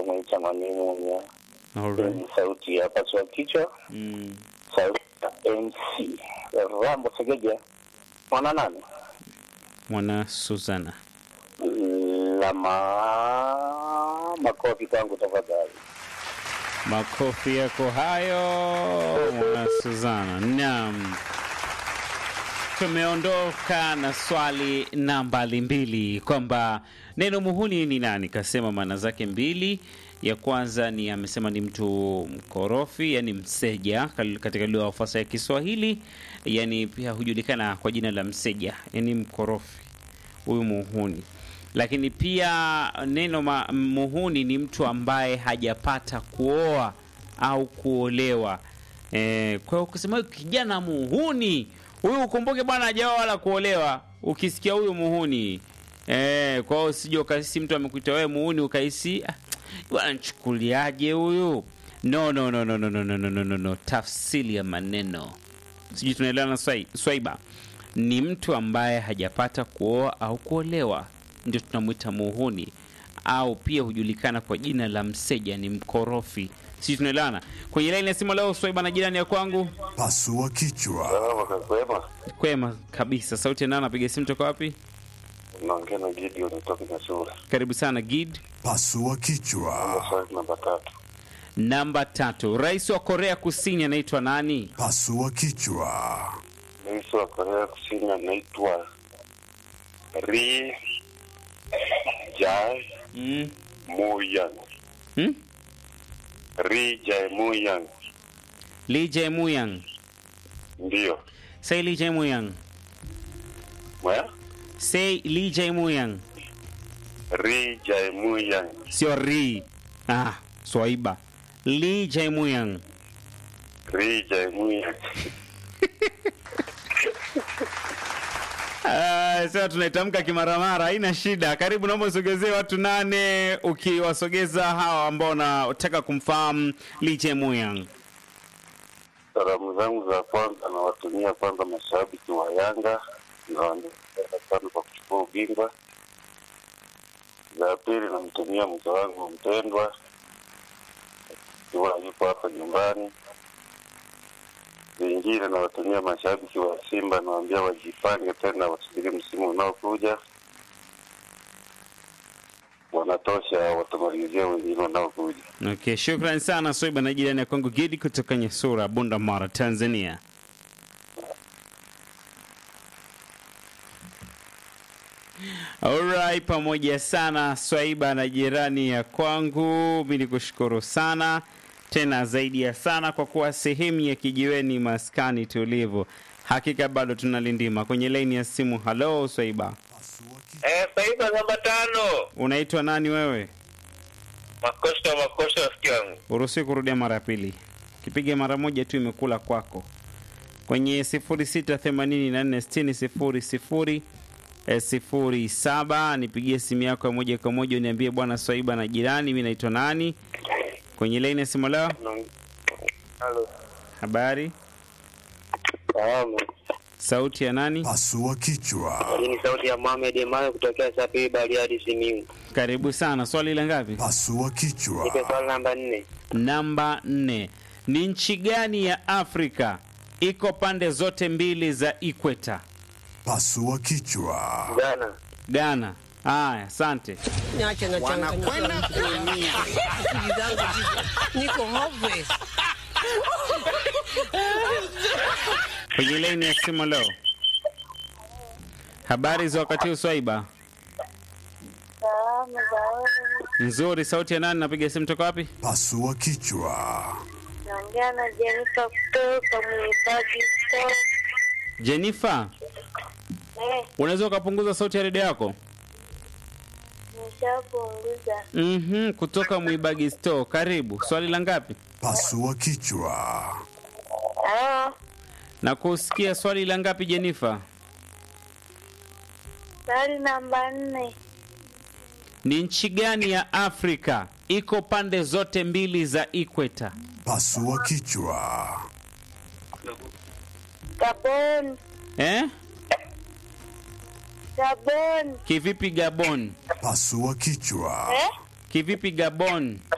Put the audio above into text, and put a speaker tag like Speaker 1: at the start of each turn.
Speaker 1: naita Mwanimunya.
Speaker 2: Alright.
Speaker 1: Ni sauti ya paswa kichwa,
Speaker 2: Mm.
Speaker 1: sauti ya MC Rambo Segeja, mwana nani
Speaker 2: Mwana Suzana.
Speaker 1: lama makofi kwangu tafadhali.
Speaker 2: Makofi yako hayo mwana Suzana. Naam. Tumeondoka na swali nambari mbili kwamba neno muhuni ni nani? Kasema maana zake mbili. Ya kwanza ni amesema ni mtu mkorofi, yani mseja kal- katika lugha ya fasa ya Kiswahili, yani pia hujulikana kwa jina la mseja, yani mkorofi, huyu muhuni. Lakini pia neno ma, muhuni ni mtu ambaye hajapata kuoa au kuolewa. E, kwa hiyo ukisema huyu kijana muhuni huyu, ukumbuke bwana hajaoa wala kuolewa. Ukisikia huyu muhuni e, kwa hiyo usije ukahisi mtu amekuita wewe muhuni ukahisi "Ah, bwana nchukuliaje huyu? No, no, no, no, no, no, no, no, no, no, no. Tafsiri ya maneno sijui tunaelewana swai- swaiba ni mtu ambaye hajapata kuoa au kuolewa ndio tunamwita muhuni au pia hujulikana kwa jina la mseja ni mkorofi sijui tunaelewana kwenye laini ya simu leo swaiba na jirani ya kwangu
Speaker 3: Pasua kichwa.
Speaker 1: Salama kakwema,
Speaker 2: kwema kabisa sauti ya nani anapiga simu toka wapi
Speaker 1: unaongea na Gideon kutoka Nyasura.
Speaker 2: karibu sana gid
Speaker 3: Pasua kichwa.
Speaker 1: Swali namba tatu.
Speaker 2: namba tatu rais wa korea kusini anaitwa nani
Speaker 3: Pasua kichwa.
Speaker 1: Rais wa Korea Kusini anaitwa Ri Jae
Speaker 2: mm.
Speaker 1: Muyang.
Speaker 2: Hmm?
Speaker 1: Ri Jae Muyang,
Speaker 2: lee jae-muyang
Speaker 1: ndiyo
Speaker 2: say lee jae-muyang
Speaker 1: Mwa?
Speaker 2: say lee jae-muyang
Speaker 1: Ri Jae Muyang,
Speaker 2: sio ri ah, swaiba lee jae-muyang
Speaker 1: Ri Jae Muyang.
Speaker 2: Ah, sasa tunaitamka kimaramara, haina shida. Karibu, naomba usogezee watu nane, ukiwasogeza hawa ambao wanataka kumfahamu Lee Muyang.
Speaker 1: Salamu zangu za kwanza nawatumia kwanza mashabiki wa Yanga na wanaendelea sana kwa kuchukua ubingwa. Za pili namtumia mke wangu mpendwa ikiwa yupo hapa nyumbani. Zingine nawatumia mashabiki wa Simba, nawaambia wajipange tena, wasubiri msimu unaokuja. Wanatosha, watamalizia wengine wanaokuja.
Speaker 2: Okay, shukran sana Soiba na jirani ya kwangu Gidi kutoka Nyasura, Bunda Mara, Tanzania. Alright, pamoja sana Swaiba na jirani ya kwangu, mi nikushukuru sana tena zaidi ya sana kwa kuwa sehemu ya kijiweni maskani tulivu. Hakika bado tunalindima kwenye laini ya simu. Halo Swaiba,
Speaker 4: Eh, Faiba namba tano.
Speaker 2: unaitwa nani wewe?
Speaker 4: Makosa makosa rafiki yangu.
Speaker 2: Uruhusi kurudia mara ya pili, kipiga mara moja tu imekula kwako. Kwenye 06846000 eh, sifuri saba nipigie simu yako ya moja kwa moja uniambie bwana Swaiba na jirani, mi naitwa nani kwenye laini ya simu leo.
Speaker 1: Halo,
Speaker 2: Habari,
Speaker 1: salamu.
Speaker 2: sauti ya nani?
Speaker 3: Pasua kichwa.
Speaker 4: Hii ni sauti ya Mohamed Emayo kutokea Sapiri Bariadi Simiyu.
Speaker 2: Karibu sana. Swali la ngapi?
Speaker 3: Pasua
Speaker 4: Nipe
Speaker 3: kichwa.
Speaker 4: swali namba nne.
Speaker 2: Namba nne. Ni nchi gani ya Afrika iko pande zote mbili za ikweta?
Speaker 3: Pasua kichwa.
Speaker 4: Ghana.
Speaker 2: Ghana. Haya, asante.
Speaker 5: Niache na
Speaker 6: wanakwenda kuumia.
Speaker 5: Akili zangu ziko- niko hopeless.
Speaker 2: Kwenye laini ya simu leo. Habari za wakati huu Swaiba?
Speaker 7: Salamu za wewe,
Speaker 2: Nzuri. Sauti ya nani? Napiga simu toka wapi?
Speaker 3: Pasua kichwa.
Speaker 7: naongea na Jenifa kutoka Mwibagi Store.
Speaker 2: Jennifer,
Speaker 7: Eh,
Speaker 2: unaweza ukapunguza sauti ya redio yako?
Speaker 7: nishapunguza.
Speaker 2: Mhm, kutoka Mwibagi Store. Karibu. Swali la ngapi?
Speaker 3: Pasua kichwa.
Speaker 7: Halo,
Speaker 2: Na kusikia swali la ngapi Jennifer?
Speaker 7: swali namba nne.
Speaker 2: Ni nchi gani ya Afrika iko pande zote mbili za ikweta?
Speaker 3: Pasua kichwa.
Speaker 7: Gabon,
Speaker 2: Eh?
Speaker 7: Gabon.
Speaker 2: Kivipi Gabon?
Speaker 3: Pasua kichwa.
Speaker 7: Eh?
Speaker 2: Kivipi Gabon?